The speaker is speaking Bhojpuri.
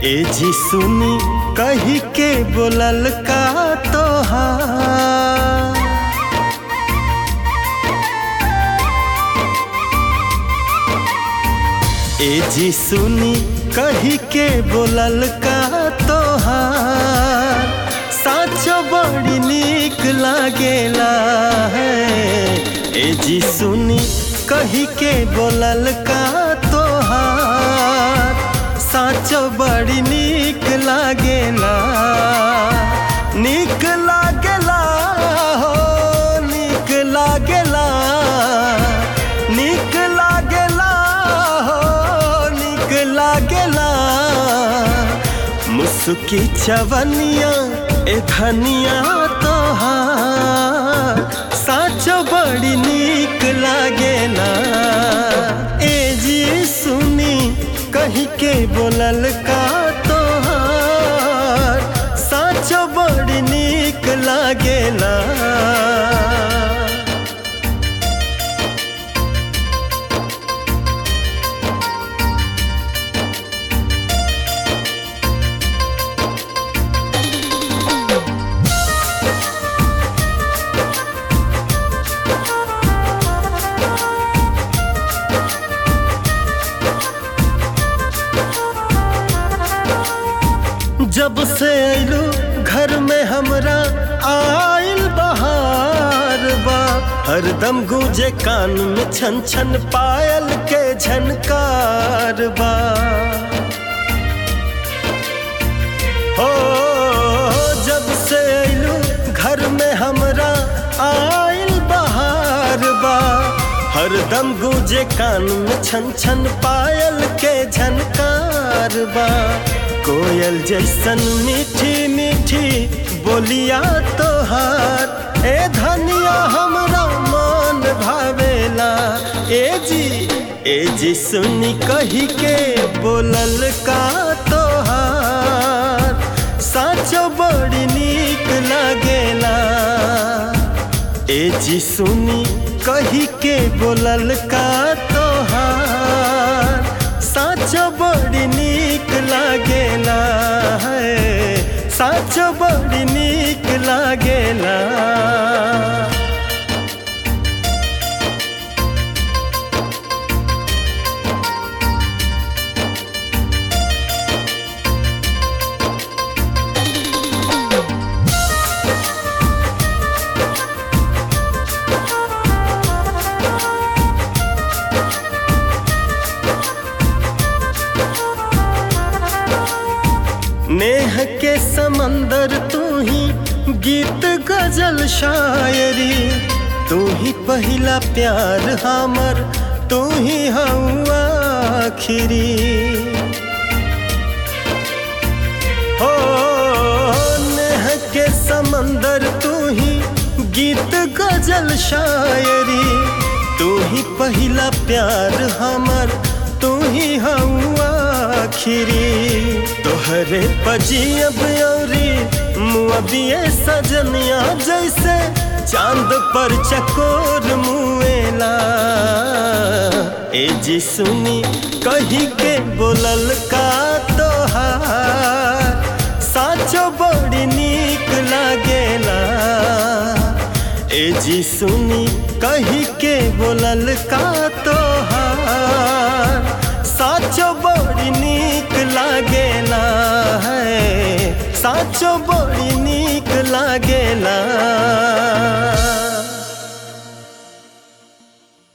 ए जी सुनी कही के बोलल का तोहार ए जी सुनी कही के बोलल का तोहार साचो बड़ी नीक लागेला है ए जी सुनी कही के बोलल का तोहार साचो बड़ी नीक लागेला नीक लागेला हो नीक लागेला नीक लागेला हो नीक लागेला मुस्की चवनिया ए धनिया तोहार साचो बड़ी नीक लागेला ए जी सुनी कही के बोलल का तोहार साचो बड़ी नीक लागेला जब से अइलू घर में हमरा आइल बहार बा हरदम गूंजे कान में छन छन पायल के झनकार बा हो जब से अइलू घर में हमरा आइल बहार बा हरदम गूंजे कान में छन छन पायल के झनकार बा कोयल जैसन मीठी मीठी बोलिया तोहार ए धनिया हमरा मन भावेला ए जी ए जी सुनी कही के बोलल का तोहार साचो बड़ी नीक लागेला ए जी सुनी कही के बोलल का तोहार साचो बड़ी नीक लागेला है साचो बड़ी नीक लागेला नेह के समंदर तू ही गीत गजल शायरी तू ही पहला प्यार हमर तू ही हवा आखिरी हो नेह के समंदर तू ही गीत गजल शायरी तू ही पहला प्यार हमर तू ही हवा आखिरी तोहरे पजियब औरी मुअबिए सजनिया जैसे चांद पर चकोर मुएला ए जी सुनी कही के बोलल का तोहार साचो बड़ी नीक लागेला ए जी सुनी कही के बोलल का तोहार साचो बड़ी नीक लागेला है साचो बड़ी नीक लागेला